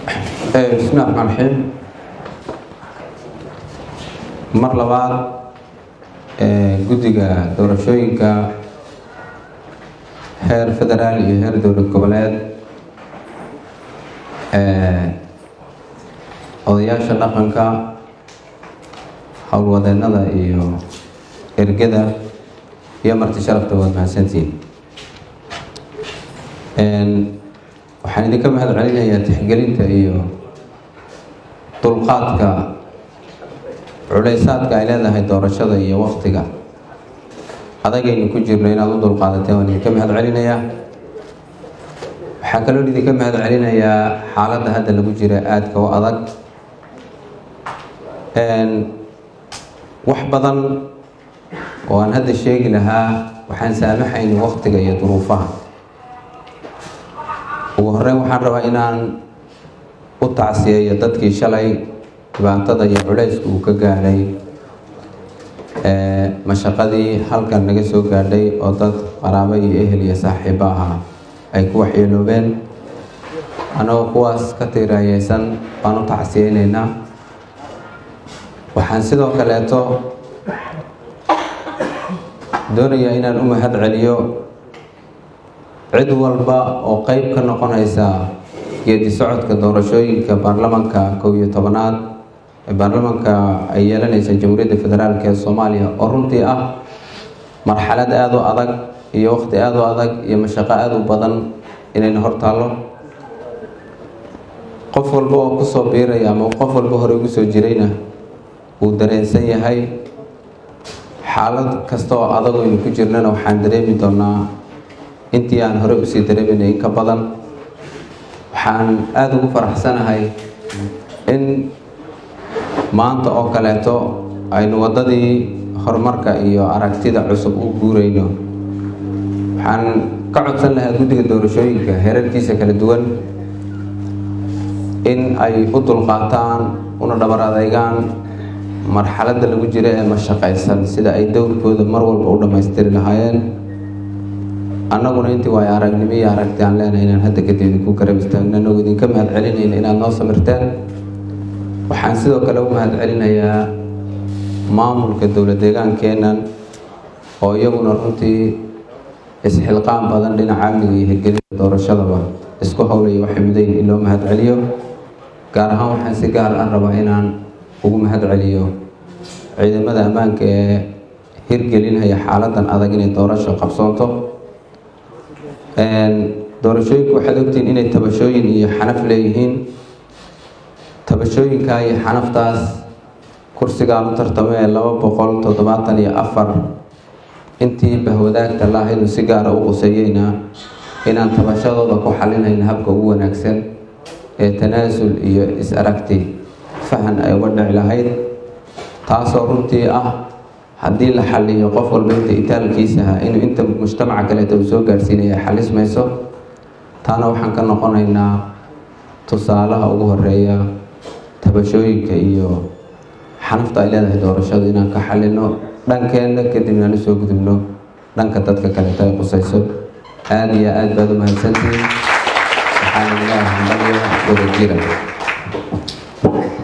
bismillahi raxmaan raxiim mar labaad guddiga doorashooyinka heer federaal iyo heer dowlad goboleed odayaasha dhaqanka howlwadeennada iyo ergada iyo marti sharafta waad mahadsantihiin waxaan idinka mahad celinayaa tixgelinta iyo dulqaadka culeysaadka ay leedahay doorashada iyo waktiga adagaynu ku jirno inaad u dulqaadateen waan idinka mahad celinayaa waxaa kaloo idinka mahad celinayaa xaaladda hadda lagu jira aadka u adag wax badan oo aan hadda sheegi lahaa waxaan saamaxayni waktiga iyo duruufaha ugu horeyn waxaan rabaa inaan u tacsiyeeyo dadkii shalay dhibaatada iyo culeysku uu ka gaadhay mashaqadii halkan naga soo gaadhay oo dad qaraabo iyo ehel iyo saaxiibo ahaa ay ku waxyeeloobeen annagoo kuwaas ka tiiraayeysan baan u tacsiyeyneynaa waxaan sidoo kaleeto doonayaa inaan u mahad celiyo cid walba oo qeyb ka noqonaysa geedi socodka doorashooyinka baarlamanka kow iyo tobanaad ee baarlamanka ay yeelanaysa jamhuuriyadda federaalk ee soomaaliya oo runtii ah marxalad aada u adag iyo waqti aada u adag iyo mashaqo aada u badan inayna hortaallo qof walba oo kusoo biiraya ama qof walba hore ugu soo jirayna wuu dareensan yahay xaalad kasta oo adag aynu ku jirnana waxaan dareemi doonaa intii aan hore usii dareeminay in ka badan waxaan aada ugu faraxsanahay in maanta oo kaleeto aynu waddadii horumarka iyo aragtida cusub u guurayno waxaan ka codsan lahaa guddiga doorashooyinka heerarkiisa kala duwan in ay u dulqaataan una dhabar adeygaan marxaladda lagu jiro ee mashaqaysan sida ay dowrkooda mar walba u dhammaystiri lahaayeen annaguna intii waayo aragnimo iyo aragti aan leenahay inaan hadda kadib idinku garab istaagno annagoo idinka mahad celinayna inaad noo samirteen waxaan sidoo kale u mahad celinayaa maamulka dowlad deegaankeennan oo iyaguna runtii isxilqaan badan dhinaca amniga iyo hirgelinta doorashadaba isku howlaya waxay mudayn in loo mahad celiyo gaar ahaan waxaan si gaar ah rabaa inaan ugu mahad celiyo ciidamada ammaanka ee hirgelinaya xaaladan adag inay doorasho qabsoonto doorashooyinku waxaad ogtihiin inay tabashooyin iyo xanaf leeyihiin tabashooyinkaa iyo xanaftaas kursigaan u tartamay ee laba boqol toddobaatan iyo afar intii bahwadaagta laahaydu si gaara u quseeyeyna inaan tabashadooda ku xalinayna habka ugu wanaagsan ee tanaasul iyo is-aragti fahan ay uga dhici lahayd taasoo runtii ah haddii la xaliyo qof walba inta itaalkiisaha inuu inta mujtamaca kaleeta uu soo gaarhsiinaya xalis mayso taana waxaan ka noqonaynaa tusaalaha ugu horeeya tabashooyinka iyo xanafta ay leedahay doorashadu inaan ka xalino dhankeenna kadibna aan usoo gudubno dhanka dadka kaleeta ay qusayso aada iyo aada baad u mahadsantihiin waxaana ilaahay hambalyo wada jira